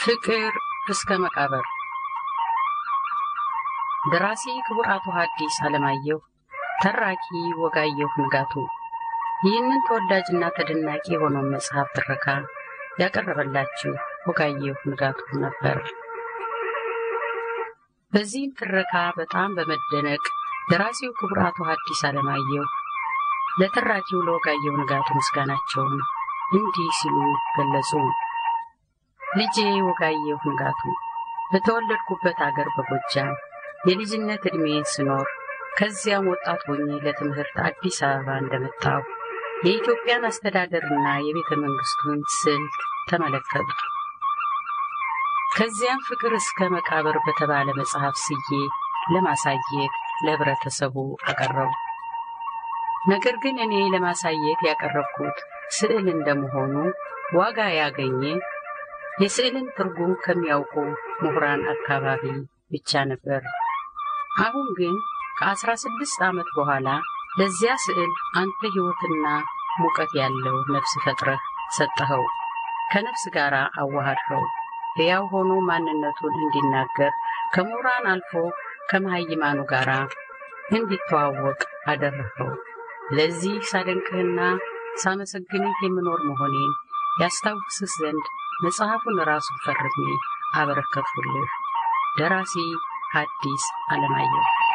ፍቅር እስከ መቃብር ደራሲ ክቡር አቶ ሐዲስ ዓለማየሁ፣ ተራኪ ወጋየሁ ንጋቱ። ይህንን ተወዳጅና ተደናቂ የሆነውን መጽሐፍ ትረካ ያቀረበላችሁ ወጋየሁ ንጋቱ ነበር። በዚህም ትረካ በጣም በመደነቅ ደራሲው ክቡር አቶ ሐዲስ ዓለማየሁ ለተራኪው ለወጋየሁ ንጋቱ ምስጋናቸውን እንዲህ ሲሉ ገለጹ። ልጄ ወጋየሁ ንጋቱ በተወለድኩበት አገር በጎጃም የልጅነት ዕድሜ ስኖር ከዚያም ወጣት ሆኜ ለትምህርት አዲስ አበባ እንደመጣሁ የኢትዮጵያን አስተዳደርና የቤተ መንግሥቱን ስልት ተመለከቱ። ከዚያም ፍቅር እስከ መቃብር በተባለ መጽሐፍ ስዬ ለማሳየት ለኅብረተሰቡ አቀረቡ። ነገር ግን እኔ ለማሳየት ያቀረብኩት ስዕል እንደመሆኑ ዋጋ ያገኘ የስዕልን ትርጉም ከሚያውቁ ምሁራን አካባቢ ብቻ ነበር። አሁን ግን ከአስራ ስድስት ዓመት በኋላ ለዚያ ስዕል አንተ ሕይወትና ሙቀት ያለው ነፍስ ፈጥረህ ሰጠኸው፣ ከነፍስ ጋር አዋሃድኸው፣ ሕያው ሆኖ ማንነቱን እንዲናገር ከምሁራን አልፎ ከመሃይማኑ ጋር እንዲተዋወቅ አደረኸው። ለዚህ ሳደንቅህና ሳመሰግንህ የምኖር መሆኔን ያስታውስህ ዘንድ መጽሐፉን ራሱን ፈርሜ አበረከትሁልህ። ደራሲ ሐዲስ ዓለማየሁ